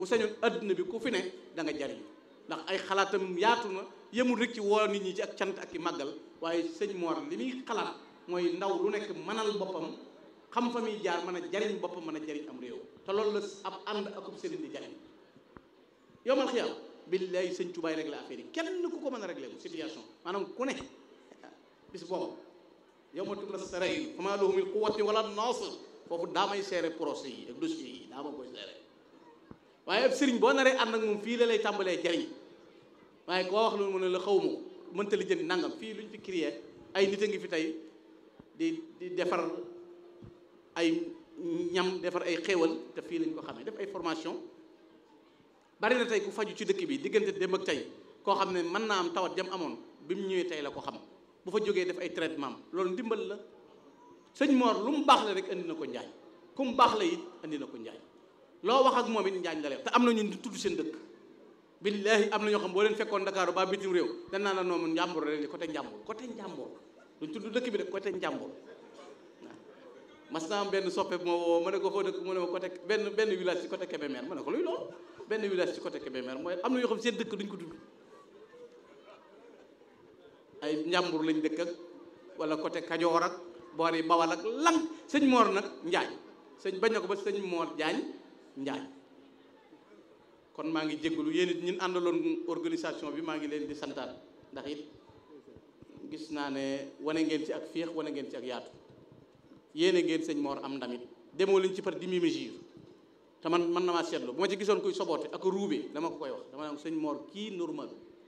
bu sañoon adduna bi ku fi ne da nga jariñ ndax ay xalaatam yaatu na yemul rek ci woo nit ñi ci ak cant ak i màggal waaye sëñ Mor li muy xalaat mooy ndaw lu nekk mënal boppam xam fa muy jaar mën a jariñ boppam mën a jariñ am réew te loolu la ab ànd akub sëriñ di jariñ yow man xiyaam billaay sëñ Tubaay réglé affaire yi kenn ku ko mën a réglé mu situation maanaam ku ne bis boobu yow ma tubla saray fama lahu min quwwati wala nasir foofu daa may seere procès yi ak dossiers yi daa ma koy seere waaye ab sëriñ boo naree ànd ak moom fii la lay tàmbalee jariñ waaye koo wax loolu mu ne la xaw ma ko mënta li jënd nangam fii lu ñu fi créé ay nit a ngi fi tey di di defar ay ñam defar ay xéewal te fii lañ ko xamee def ay formation bari na tey ku faju ci dëkk bi diggante dem ak tey koo xam ne mën naa am tawat jam amoon bi mu ñëwee tey la ko xam bu fa jógee def ay traitement loolu ndimbal la sëñ Mor lu mu baax la rek andi na ko njaañ ku mu baax la it andi na ko njaañ loo wax ak moom it njaañ la leen te am na ñun di tudd seen dëkk billaahi am na ñoo xam boo leen fekkoon Dakar ba bitim réew dañ naan la noonu njàmbur rek côté njàmbur côté njàmbur duñ tudd dëkk bi de côté njàmbur waaw mas naa am benn soppe moo woo ma ne ko foo dëkk mu ne ma côté benn benn village ci côté Kébémer ma ne ko luy loolu benn village ci côté Kébémer mooy am na ñoo xam seen dëkk duñ ko tudd ay njàmbur lañ dëkk ak wala côté Kajoor ak boor yi Bawal ak lang sëñ Mor nag Njaañ sëñ bañ na ko ba sëñ Mor Jaañ Njaañ kon maa ngi jégalu yéen it ñun àndaloon organisation bi maa ngi leen di santaat ndax it gis naa ne wane ngeen ci ak féex wane ngeen ci ak yaatu yéene ngeen sëñ Mor am ndamit demoo leen ci par demi mesure te man man na maa seetlu bu ma ci gisoon kuy soboote ak ruube dama ko koy wax dama naan sëñ Mor kii normal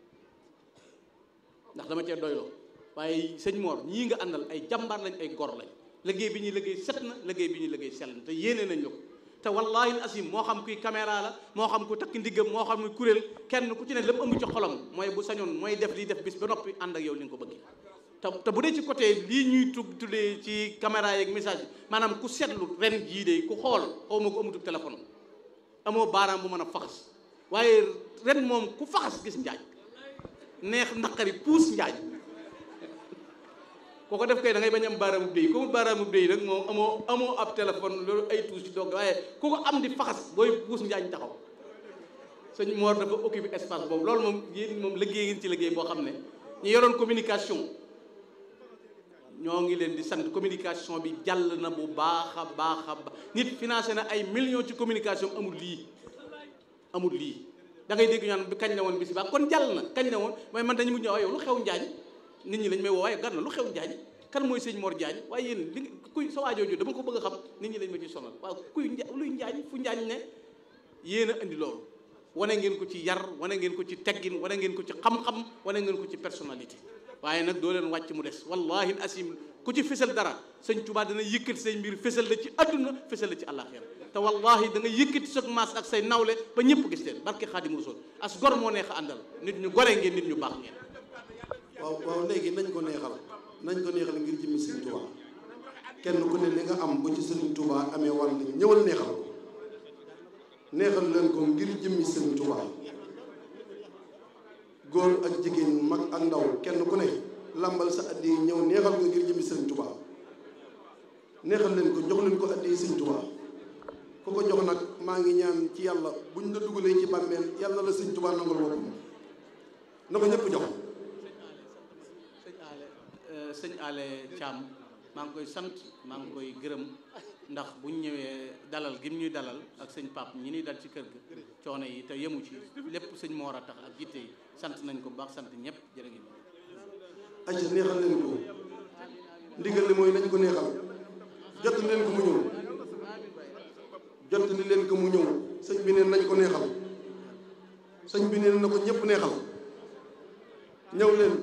ndax dama cee doyloo waaye sëñ Mor ñii nga àndal ay jàmbaar lañ ay gor lañ liggéey bi ñuy liggéey set na liggéey bi ñuy liggéey sell na te yéene nañ la ko te wallahi asim moo xam kuy caméra la moo xam ku takk ndiggam moo xam muy kuréel kenn ku ci ne lépp ëmb ci xolam mooy bu sañoon mooy def lii def bis ba noppi ànd ak yow li nga ko bëggee te te bu dee ci côté lii ñuy tug tuddee ci caméra yeeg message bi maanaam ku seetlu ren jii de ku xool xaw ma ko amutul téléphone amoo baaraam bu mën a faxas waaye ren moom ku faxas gis njaaj neex naqari puus njaaj koo ko def kay da ngay bañ am baaraamu déy ko baaraamu déy nag moom amoo amoo ab téléphone loolu ay tuus ci doog waaye ku ko am di faxas booy puus njaañ taxaw sëñ Mor dafa occupé espace boobu loolu moom yéen moom liggéey ngeen ci liggéey boo xam ne ñu yoroon communication ñoo ngi leen di sant communication bi jàll na bu baax a baax a baax nit financé na ay millions ci communication amul lii amul lii da ngay dégg ñaan bi kañ la woon bis baax kon jàll na kañ la woon mooy man dañu mujj waaye yow lu xew njaañ nit ñi lañ may woo waaye gar na lu xew njaañ kan mooy sëñ Mor Njaañ waaye yéen li kuy sa waajooju dama ko bëgg a xam nit ñi lañ ma ci sonal waaw kuy luy njaañ fu njaañ ne yéen a indi loolu wane ngeen ko ci yar wane ngeen ko ci teggin wane ngeen ko ci xam-xam wane ngeen ko ci personnalité waaye nag doo leen wàcc mu des wallahi asim ku ci fësal dara sëñ Tuubaa dana yëkkati say mbir fësal la ci adduna fësal la ci àllaaxira te wallahi da nga yëkkati sa maas ak say nawle ba ñëpp gis leen barke Xaadimu Rasuul as gor moo neex a àndal nit ñu gore ngeen nit ñu baax ngeen waaw waaw léegi nañ ko neexal nañ ko neexal ngir jëmmi sëriñ Touba kenn ku ne li nga am bu ci sëriñ Touba amee wàll ñëwal neexal ko neexal leen ko ngir jëmmi sëriñ Touba góor ak jigéen mag ak ndaw kenn ku ne lambal sa addi ñëw neexal ko ngir jëmmi sëriñ Touba neexal leen ko jox leen ko addi sëriñ Touba ku ko jox nag maa ngi ñaan ci yàlla buñ la dugalee ci bàmmeel yàlla la sëriñ Touba nangul boppam na ko ñëpp jox sëñ Ale Thiam maa ngi koy sant maa ngi koy gërëm ndax buñ ñëwee dalal gim ñuy dalal ak sëñ Pape ñi ñuy dal ci kër ga coono yi te yemu ci lépp sëñ Mor a tax ak jitte yi sant nañ ko baax sant ñëpp jërë ngeen acca neexal leen ko ndigal li mooy nañ ko neexal jot leen ko mu ñëw jot li leen ko mu ñëw sëñ bi neen nañ ko neexal sëñ bi neen na ko ñëpp neexal ñëw leen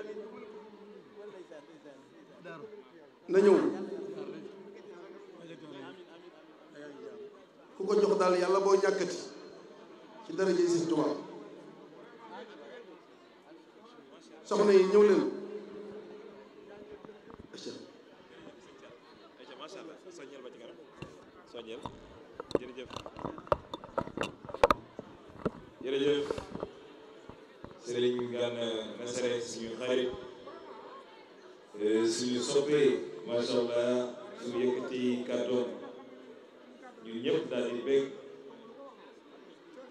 na ñëw ku ko jox daal yàlla boo ñàkkati ci daraja yi Sëñ Tuubaa soxna yi ñëw leen macha allah soññeel ba ci kanam soññeel jërëjëf jërëjëf Serigne Gana Messere suñu xarit suñu soppee macha allah su yëkkati kàddoom ñun ñëpp daal di bég